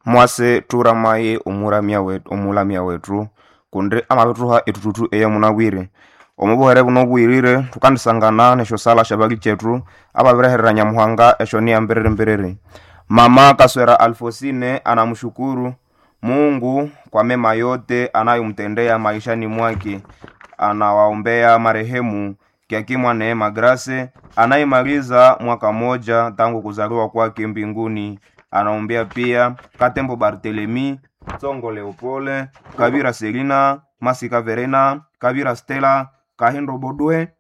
mwase turamaye omulamya wetu omulamya wetu kundi amabithuha etututu eye munabwire omubuhere buno obwirire thukandisangana nesyo sala syabali kyetu ababireherera nyamuhanga esyo niya mbiriri mbiriri mama kaswera alfosine anamshukuru mungu kwa mema yote anayomtendea maishani mwake anawaombea marehemu kiakimwa neema grase anayemaliza mwaka moja tangu kuzaliwa kwake mbinguni anaombea pia katembo bartelemi tsongo leopole kabira selina masika verena kabira stela kahindo bodwe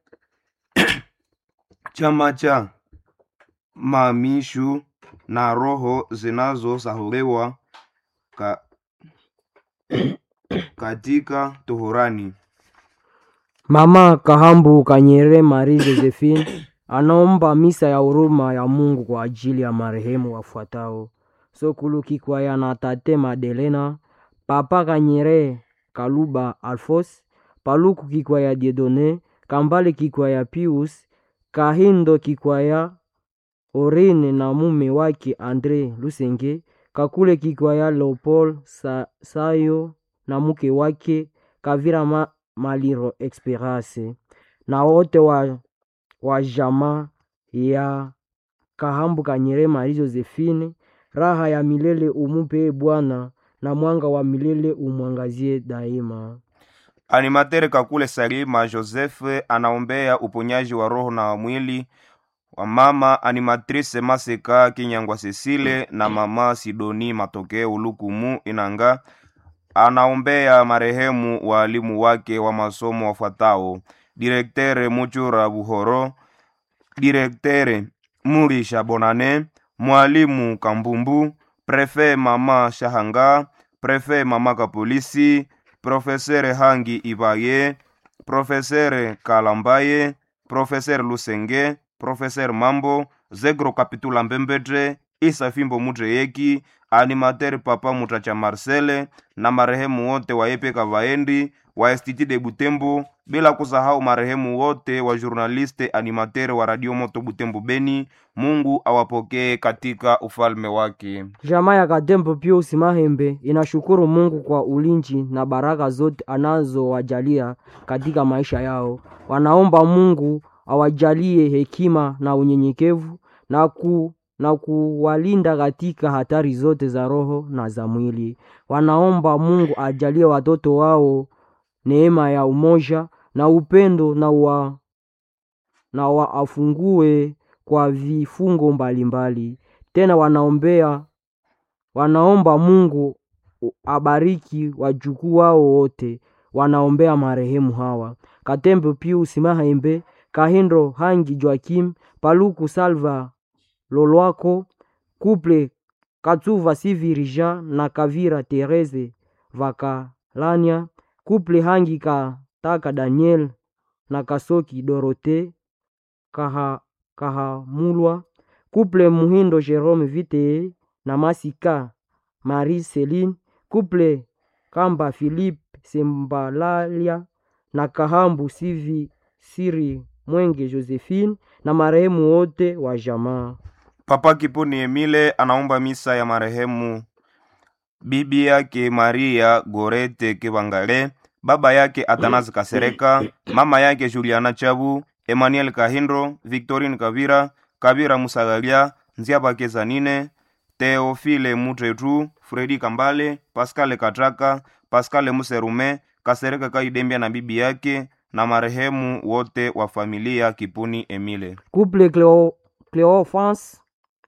chama cha mamishu na roho zinazosahuliwa ka, katika tohorani Mama Kahambu Kanyere Marie Josephine anaomba misa ya huruma ya Mungu kwa ajili ya marehemu wafuatao: Sokulu Kikwaya na Tate Madelena, Papa Kanyere Kaluba Alfos, Paluku Kikwaya Diedone, Kambale Kikwaya Pius, Kahindo Kikwaya Orine na mume wake Andre Lusenge, Kakule Kikwaya Leopold Sa Sayo na mke wake Kavira Ma Maliro Esperance na wote wa, wa jamaa ya Kahambu Kanyere Marie Josephine, raha ya milele umupe Bwana na mwanga wa milele umwangazie daima. animatere kakule salima joseph anaombea uponyaji wa roho na wa mwili wa mama animatrice maseka kinyangwa cecile na mama sidoni matokeo lukumu inanga anaombea marehemu waalimu wake wa masomo wafuatao direktere muchura buhoro direktere murisha bonane mwalimu kambumbu prefe mama shahanga prefe mama kapolisi profesere hangi ibaye profesere kalambaye profesere lusenge profesere mambo zegro kapitula mbembetre isa fimbo mutreyeki animateur papa mutacha marcele na marehemu wote wa epeka vaendi wa estiti de butembo bila kusahau marehemu wote wa journaliste animateur wa radio moto butembo beni mungu awapokee katika ufalme wake Jamaa ya Katembo Pius Mahembe inashukuru Mungu kwa ulinzi na baraka zote anazowajalia katika maisha yao. Wanaomba Mungu awajalie hekima na unyenyekevu na ku na kuwalinda katika hatari zote za roho na za mwili. Wanaomba Mungu ajalie watoto wao neema ya umoja na upendo na wa, na waafungue kwa vifungo mbalimbali. Tena wanaombea wanaomba Mungu abariki wajukuu wao wote. Wanaombea marehemu hawa: Katembo Pius Mahembe, Kahindo Hangi Joakim, Paluku Salva Lolwako, Kuple Katsuva Sivirija na Kavira Tereze Vakalania, Kuple Hangi Kataka Daniel na Kasoki Dorote Kaha, Kahamulwa, Kuple Muhindo Jerome Vitee na Masika Marie Celine, Kuple Kamba Philippe Sembalalia na Kahambu Sivi Siri Mwenge Josephine na marehemu wote wa jamaa. papa kiponi emile anaomba misa ya marehemu bibi yake maria gorete kibangale baba yake atanazi kasereka mama yake juliana chabu emmanuel kahindo victorine kavira kavira musagalia nziabake zanine teofile mutretu fredi kambale paskale katraka paskale muserume kasereka kaidembia na bibi yake na marehemu wote wa familia kipuni emile Couple Cleo, Cleophas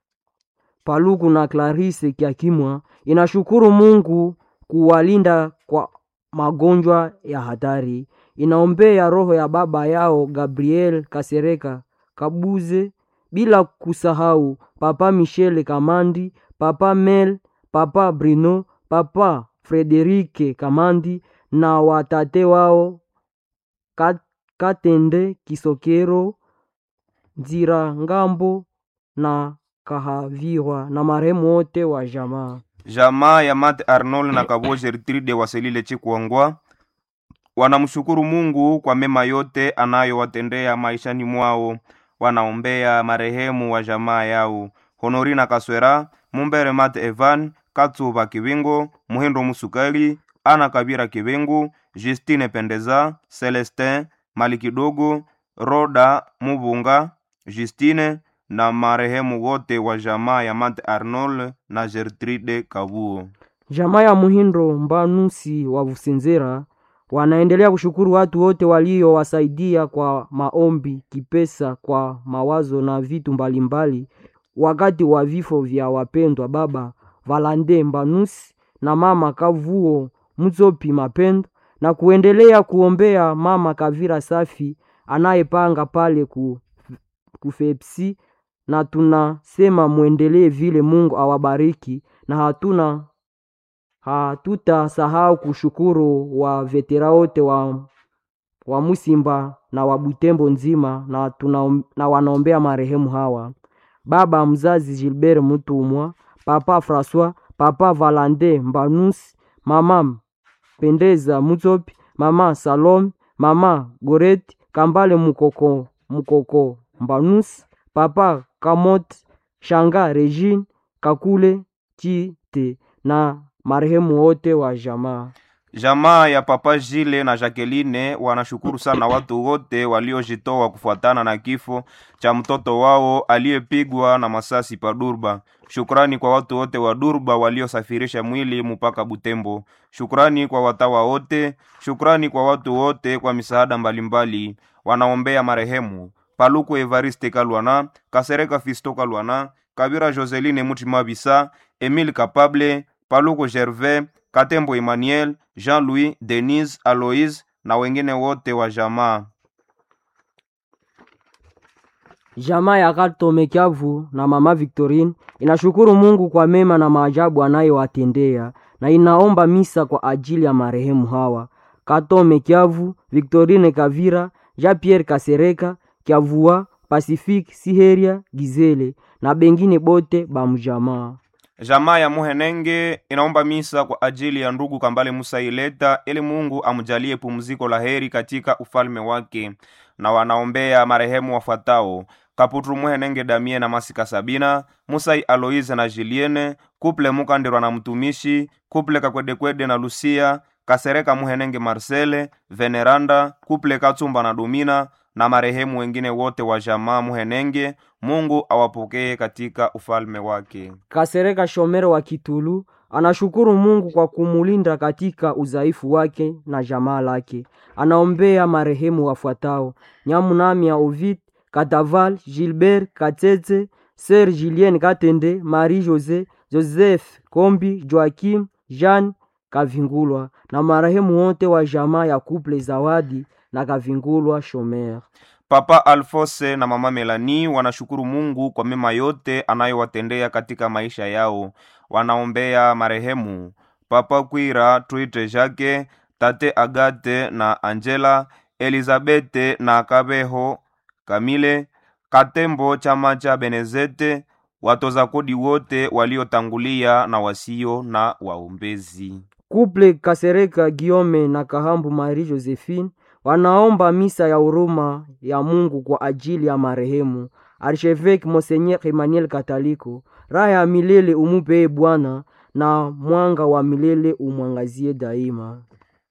Paluku na Clarisse Kiakimwa inashukuru Mungu kuwalinda kwa magonjwa ya hatari. Inaombea roho ya baba yao Gabriel Kasereka Kabuze, bila kusahau Papa Michel Kamandi, Papa Mel, Papa Bruno, Papa Frederike Kamandi na watate wao Kat- Katende Kisokero Nzira Ngambo na Kahavirwa na marehemu wote wa jamaa. jamaa ya mate arnold na kabo gertrude waselile chikwangwa wanamshukuru mungu kwa mema yote anayowatendea maishani mwao wanaombea marehemu wa jamaa yao honorina kaswera mumbere mate evan katsuva kivingo muhindo musukali ana kabira kivingu justine pendeza celestin mali kidogo roda muvunga justine na marehemu wote wa jamaa ya mante arnold na gertrude kavuo Jamaa ya Muhindo Mbanusi wa Vusinzera wanaendelea kushukuru watu wote waliowasaidia kwa maombi, kipesa, kwa mawazo na vitu mbalimbali wakati wa vifo vya wapendwa baba Valande Mbanusi na mama Kavuo Mutsopi Mapendo na kuendelea kuombea mama Kavira Safi anayepanga pale ku, kufepsi na tunasema mwendelee vile. Mungu awabariki na hatuna hatutasahau kushukuru wa vetera wote wa, wa Musimba na wa Butembo nzima na, tuna, na wanaombea marehemu hawa: baba mzazi Gilbert Mutumwa, papa Francois, papa Valande Mbanus, mama Pendeza Mutsopi, mama Salome, mama Goreti Kambale Mukoko, Mukoko Mbanus, papa Kamot Shanga Regine Kakule Chite na marehemu wote wa jamaa. Jamaa ya papa Jile na Jacqueline wanashukuru sana watu wote waliojitoa kufuatana na kifo cha mtoto wao aliyepigwa na masasi pa Durba. Shukrani kwa watu wote wa Durba waliosafirisha mwili mpaka Butembo. Shukrani kwa watawa wote, shukrani kwa watu wote kwa misaada mbalimbali. Wanaombea marehemu Paluku Evariste Kalwana, Kasereka Fisto Kalwana, Kabira Joseline Mutima Bisa, Emile Kapable, Paluku Gervais, Katembo Emmanuel, Jean-Louis, Denise, Aloise na wengine wote wa jamaa. Jamaa ya Katome Kiavu na mama Victorine inashukuru Mungu kwa mema na maajabu anayowatendea na inaomba misa kwa ajili ya marehemu hawa: Katome Kiavu, Victorine Kavira, Jean Pierre Kasereka Kiavua, Pacifique Siheria Gizele na bengine bote bamjamaa. Jamaa ya Muhenenge inaomba misa kwa ajili ya ndugu Kambale Musa Ileta ili Mungu amjalie pumziko la heri katika ufalme wake, na wanaombea marehemu wafuatao: Kaputru Muhenenge Damie na Masika Sabina, Musai Aloise na Julienne, Kuple Mukandirwa na mtumishi, Kuple Kakwedekwede na Lucia, Kasereka Muhenenge Marcele, Veneranda, Kuple Katsumba na Domina na marehemu wengine wote wa jamaa Muhenenge. Mungu awapokee katika ufalme wake. Kasereka Shomero wa Kitulu anashukuru Mungu kwa kumulinda katika udhaifu wake na jamaa lake. Anaombea marehemu wafuatao: Nyamunamia Ovid Kataval, Gilbert Katete, Sir Julien Katende, Marie Jose, Joseph Kombi, Joakim Jean Kavingulwa na marehemu wote wa jamaa ya Kuple Zawadi na Kavingulwa Shomer. Papa Alfose na mama Melani wanashukuru Mungu kwa mema yote anayowatendea katika maisha yao. Wanaombea marehemu Papa Kwira Twite Jake, Tate Agate na Angela, Elizabete na Kabeho Kamile, Katembo chama cha Benezete, watoza kodi wote waliotangulia na wasio na waombezi. Kuple Kasereka Giome na Kahambu Marie Josephine wanaomba misa ya huruma ya Mungu kwa ajili ya marehemu Archevêque Monseigneur Emmanuel Kataliko. Raha ya milele umupee Bwana, na mwanga wa milele umwangazie daima.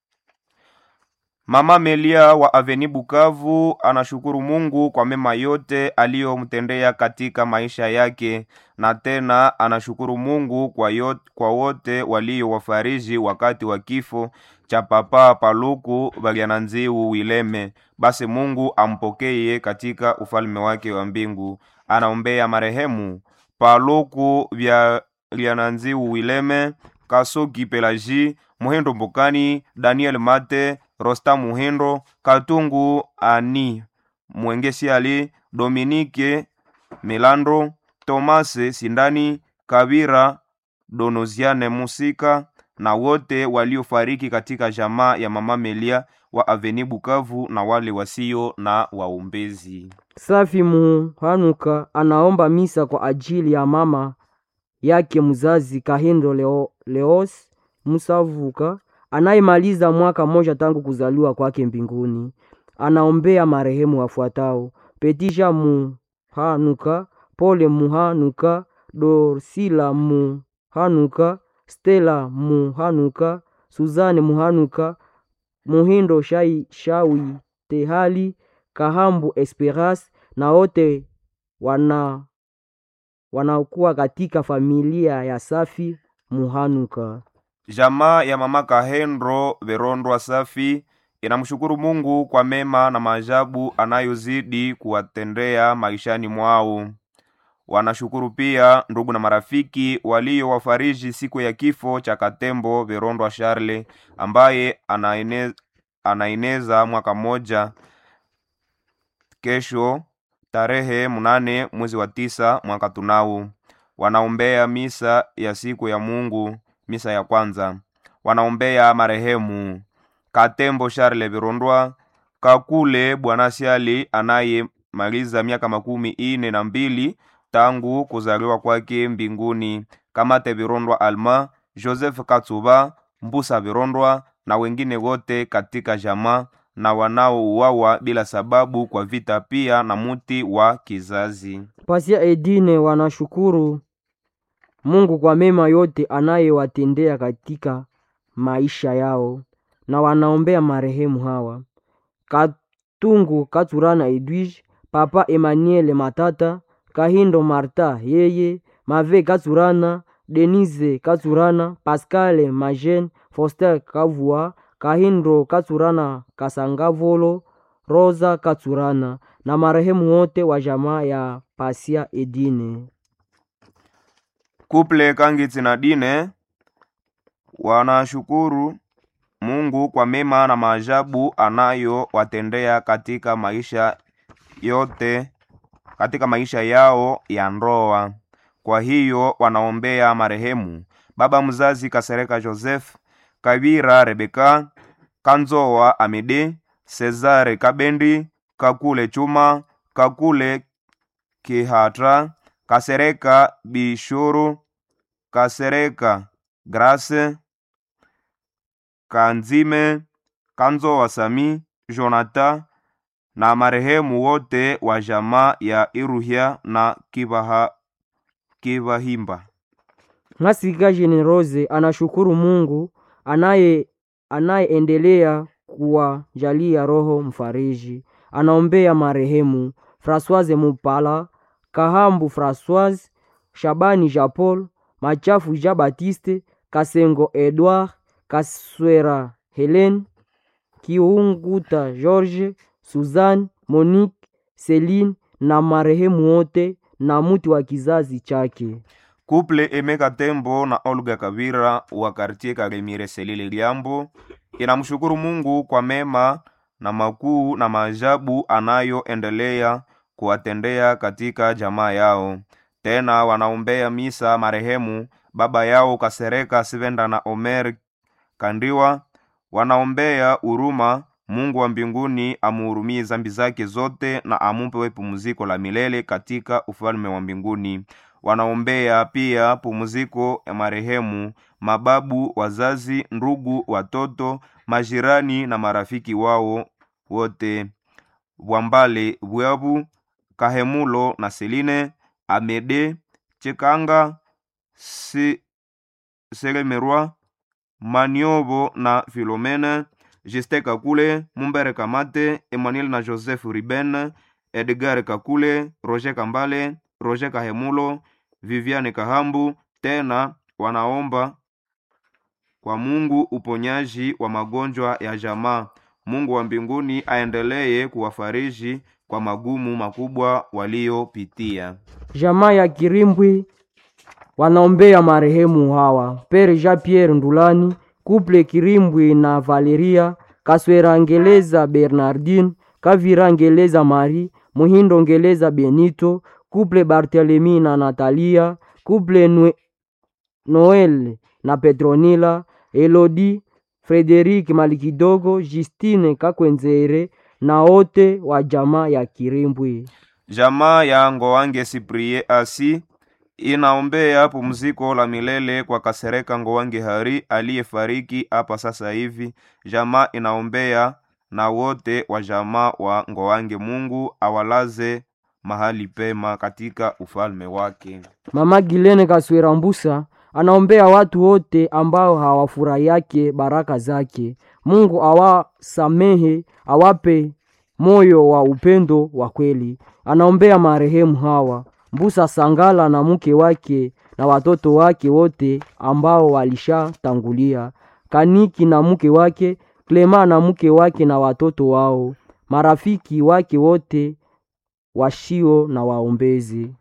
Mama Melia wa Aveni Bukavu anashukuru Mungu kwa mema yote aliyomtendea katika maisha yake, na tena anashukuru Mungu kwa, yote, kwa wote waliowafariji wakati wa kifo cha Papa Paluku Balyananziu Wileme. Basi Mungu ampokeye katika ufalme wake wa mbingu. Anaombea marehemu Paluku Balyananziu Wileme, Kasoki Pelaji, Muhindo Mbokani, Daniel Mate, Rosta Muhindo, Katungu Ani, Mwengesi Ali, Dominike Milandro, Tomase Sindani, Kabira Donoziane Musika na wote waliofariki katika jamaa ya Mama Melia wa Aveni Bukavu na wale wasio na waombezi. Safi Muhanuka anaomba misa kwa ajili ya mama yake mzazi Kahindo Leo, Leos Musavuka anayemaliza mwaka mmoja tangu kuzaliwa kwake mbinguni. Anaombea marehemu wafuatao: Petisha Muhanuka, Pole Muhanuka, Dorsila Muhanuka, Stella Muhanuka, Suzane Muhanuka, Muhindo Shai, Shawi Tehali, Kahambu Esperas na wote wana wanaokuwa katika familia ya Safi Muhanuka. Jamaa ya mama Kahendro Verondwa Safi inamshukuru Mungu kwa mema na maajabu anayozidi kuwatendea maishani mwao. Wanashukuru pia ndugu na marafiki waliowafariji siku ya kifo cha Katembo Verondwa Charle ambaye anaene, anaeneza mwaka mmoja kesho tarehe mnane mwezi wa tisa mwaka tunao. Wanaombea misa ya siku ya Mungu, misa ya kwanza. Wanaombea marehemu Katembo Charle Virondwa, Kakule Bwana Siali anayemaliza miaka makumi ine na mbili tangu kuzaliwa kwake mbinguni, Kamate Virondwa Alma, Joseph Katsuba, Mbusa Virondwa na wengine wote katika jamaa na wanaouawa bila sababu kwa vita, pia na muti wa kizazi. Pasia Edine wanashukuru Mungu kwa mema yote anayewatendea katika maisha yao na wanaombea marehemu hawa: Katungu Katurana Edwige, Papa Emmanuel Matata, Kahindo Marta yeye, Mave Katurana, Denise Katurana, Pascal Majen, Foster Kavua, Kahindo Katurana Kasangavolo, Rosa Katurana na marehemu wote wa jamaa ya Pasia Edine. Kuple Kangitsi na Dine wanashukuru Mungu kwa mema na maajabu anayowatendea katika maisha yote, katika maisha yao ya ndoa. Kwa hiyo wanaombea marehemu baba mzazi Kasereka Joseph, Kabira Rebeka, Kanzoa Amede, Cesare Kabendi, Kakule Chuma, Kakule Kihatra, Kasereka Bishuru, Kasereka Grace, Kanzime, Kanzoa Sami, Jonathan na marehemu wote wa jamaa ya Iruhia na Kibaha, Kibahimba. Masika Generose anashukuru Mungu anaye anayeendelea kuwajalia roho mfariji. Anaombea marehemu Françoise Mupala, Kahambu Françoise, Shabani Jean Paul, Machafu Jean Baptiste, Kasengo Edouard, Kaswera Helen, Kiunguta George, Suzanne, Monique, Celine na marehemu wote na muti wa kizazi chake. Kuple Emeka Tembo na Olga Kavira wa kartie Karemire Selile Liambo inamshukuru Mungu kwa mema na makuu na maajabu anayoendelea kuwatendea katika jamaa yao. Tena wanaombea misa marehemu baba yao Kasereka Sivenda na Omer Kandiwa. Wanaombea huruma Mungu wa mbinguni amuhurumie zambi zake zote na amupe pumziko la milele katika ufalme wa mbinguni. Wanaombea pia pumziko ya marehemu mababu, wazazi, ndugu, watoto, majirani na marafiki wao wote, Bwambale Bwabu, Kahemulo na Seline, Amede Chekanga, si, Selemerwa, Maniobo na Filomene, Juste Kakule, Mumbere Kamate, Emmanuel na Joseph Riben, Edgar Kakule, Roger Kambale, Roger Kahemulo, Viviane Kahambu. Tena wanaomba kwa Mungu uponyaji wa magonjwa ya jamaa. Mungu wa mbinguni aendelee kuwafariji kwa magumu makubwa waliopitia. Jamaa ya Kirimbwi wanaombea marehemu hawa: Pere Jean Pierre Ndulani, Couple Kirimbwi na Valeria Kaswera Ngeleza Bernardine, Kavira Ngeleza Marie, Muhindo Ngeleza Benito, Couple Barthelemy na Natalia, Couple Nwe- Noel na Petronila, Elodie Frederic Malikidogo, Justine Kakwenzere na wote wa jamaa ya Kirimbwi. Jamaa ya Ngowange Siprie Asi inaombea pumziko la milele kwa Kasereka Ngowange Hari aliyefariki hapa sasa hivi. Jamaa inaombea na wote wa jamaa wa Ngowange, Mungu awalaze mahali pema katika ufalme wake. Mama Gilene Kaswera Mbusa anaombea watu wote ambao hawafurahiake baraka zake mungu awasamehe awape moyo wa upendo wa kweli anaombea marehemu hawa mbusa sangala na mke wake na watoto wake wote ambao walishatangulia kaniki na mke wake klema na mke wake na watoto wao marafiki wake wote washio na waombezi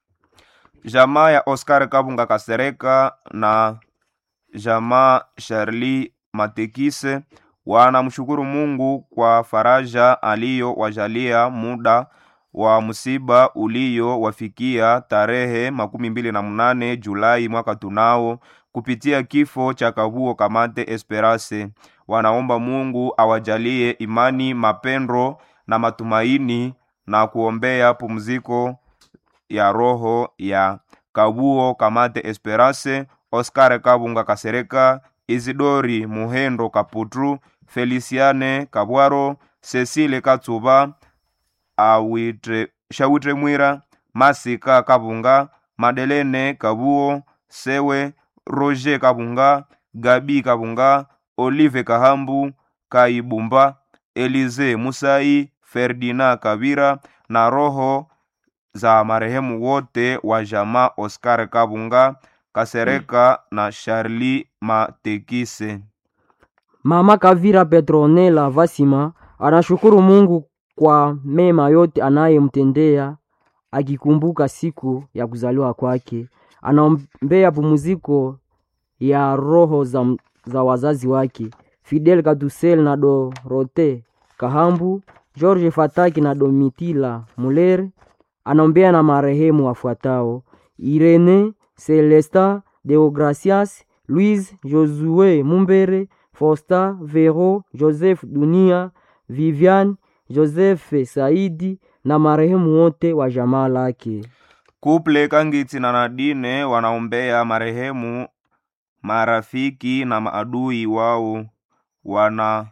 jamaa ya oscar kabunga kasereka na jamaa sharli matekise wanamshukuru mungu kwa faraja aliyowajalia muda wa msiba uliowafikia tarehe makumi mbili na mnane julai mwaka tunao kupitia kifo cha kavuo kamate esperance wanaomba mungu awajalie imani mapendo na matumaini na kuombea pumziko ya roho ya kabuo kamate esperance oscar kabunga kasereka isidori muhendo kaputru feliciane kabwaro cecile katsuba awitre shawitre mwira masika kabunga madelene kabuo sewe roger kabunga gabi kabunga olive kahambu kaibumba elize musai ferdina kabira na roho za marehemu wote wa jamaa oscar kabunga kasereka na charli matekise mama kavira petronela vasima anashukuru mungu kwa mema yote anayemtendea akikumbuka siku ya kuzaliwa kwake anaombea pumziko ya roho za, za wazazi wake fidel katusel na dorote kahambu george fataki na domitila muler anaombea na marehemu wafuatao irene celesta deogracias louise josue mumbere fosta vero joseph dunia vivian joseph saidi na marehemu wote wa jamaa lake kuple kangitsi na nadine wanaombea marehemu marafiki na maadui wao wana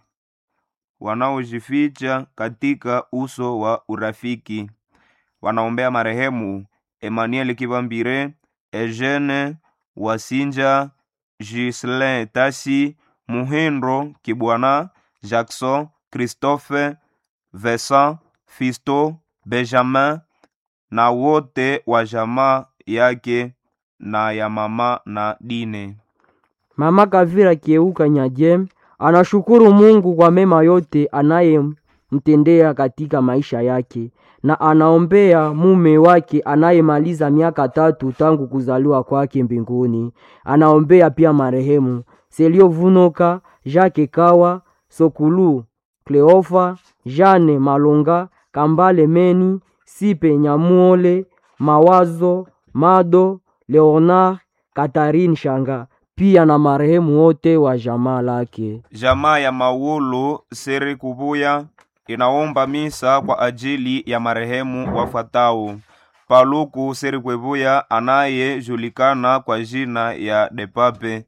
wanaojificha katika uso wa urafiki wanaombea marehemu emmanuel kivambire eugene wasinja gislin tasi muhindo kibwana jackson christophe vincent fisto benjamin na wote wa jamaa yake na ya mama na dine mama kavira kieuka nyajem anashukuru mungu kwa mema yote anayemtendea katika maisha yake na anaombea mume wake anayemaliza miaka tatu tangu kuzaliwa kwake mbinguni anaombea pia marehemu seliovunoka jake kawa sokulu kleofa jane malonga kambale meni sipe nyamuole mawazo mado leonard katarine shanga pia na marehemu wote wa jamaa lake jamaa ya maulo seri kubuya inaomba misa kwa ajili ya marehemu wafuatao paluku seri kwebuya anayejulikana kwa jina ya depape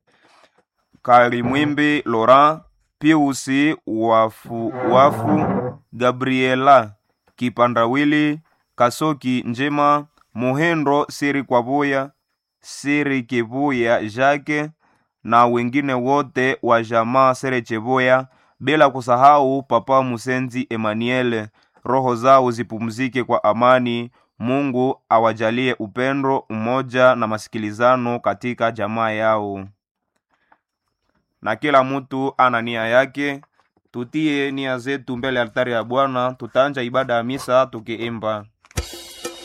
kalimwimbi laurent piusi wafu, wafu gabriela kipandawili kasoki njema muhendo siri kwabuya siri kibuya jake na wengine wote wa jamaa sere chebuya bila kusahau papa musenzi emmanuel roho zao zipumzike kwa amani mungu awajalie upendo umoja na masikilizano katika jamaa yao na kila mtu ana nia yake tutie nia zetu mbele ya altari ya bwana tutaanja ibada ya misa tukiimba